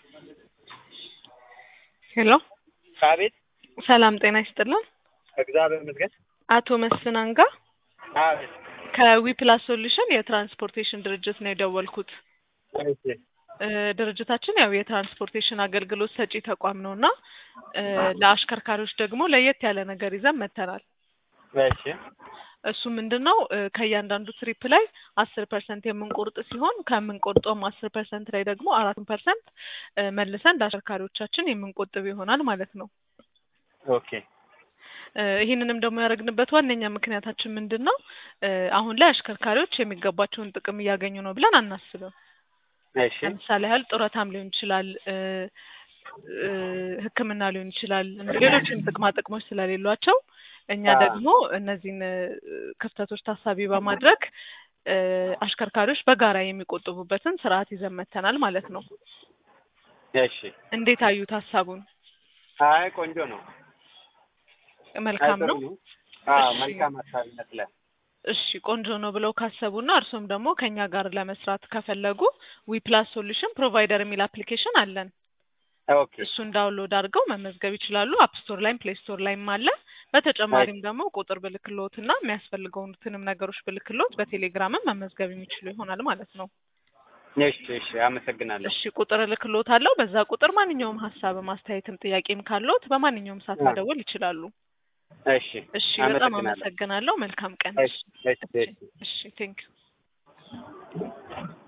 ሄሎ አቤት ሰላም ጤና ይስጥልን። እግዚአብሔር ይመስገን። አቶ መስፍን አንጋ አቤት ከዊፕላስ ሶሉሽን የትራንስፖርቴሽን ድርጅት ነው የደወልኩት። እሺ እ ድርጅታችን ያው የትራንስፖርቴሽን አገልግሎት ሰጪ ተቋም ነው እና እ ለአሽከርካሪዎች ደግሞ ለየት ያለ ነገር ይዘን መጥተናል። እሺ እሱ ምንድን ነው እ ከእያንዳንዱ ትሪፕ ላይ አስር ፐርሰንት የምንቆርጥ ሲሆን ከምንቆርጠውም አስር ፐርሰንት ላይ ደግሞ አራቱን ፐርሰንት እ መልሰን ለአሽከርካሪዎቻችን የምንቆጥብ ይሆናል ማለት ነው። ኦኬ እ ይህንንም ደግሞ ያደረግንበት ዋነኛ ምክንያታችን ምንድን ነው? እ አሁን ላይ አሽከርካሪዎች የሚገባቸውን ጥቅም እያገኙ ነው ብለን አናስብም። እሺ ለምሳሌ ያህል ጡረታም ሊሆን ይችላል እ እ ሕክምና ሊሆን ይችላል እንደ ሌሎችም ጥቅማ ጥቅሞች ስለሌሏቸው እኛ አዎ። ደግሞ እነዚህን እ ክፍተቶች ታሳቢ በማድረግ እ አሽከርካሪዎች በጋራ የሚቆጥቡበትን ስርዓት ይዘን መጥተናል ማለት ነው። እሺ እንዴት አዩት ሀሳቡን? አይ ቆንጆ ነው። መልካም አይ ጥሩ ነው። አዎ እሺ። መልካም ሀሳብ ይመስላል። እሺ ቆንጆ ነው ብለው ካሰቡና እርሶም ደግሞ ከኛ ጋር ለመስራት ከፈለጉ ዊፕላስ ሶሉሽን ፕሮቫይደር የሚል አፕሊኬሽን አለን። ኦኬ እሱን ዳውንሎድ አድርገው መመዝገብ ይችላሉ። አፕ ስቶር ላይም ፕሌይ ስቶር ላይም አለ። በተጨማሪም ደግሞ ቁጥር ብልክሎት እና የሚያስፈልገውትንም ነገሮች ብልክሎት በቴሌግራምም መመዝገብ የሚችሉ ይሆናል ማለት ነው። እሺ እሺ አመሰግናለሁ። እሺ ቁጥር እልክሎት አለው። በዛ ቁጥር ማንኛውም ሀሳብም አስተያየትም ጥያቄም ካለዎት በማንኛውም ሰዓት አዎ። መደወል ይችላሉ። እሺ እሺ በጣም አመሰግናለሁ። አመሰግናለሁ። መልካም ቀን። እሺ እሺ እሺ እሺ እሺ ቴንክ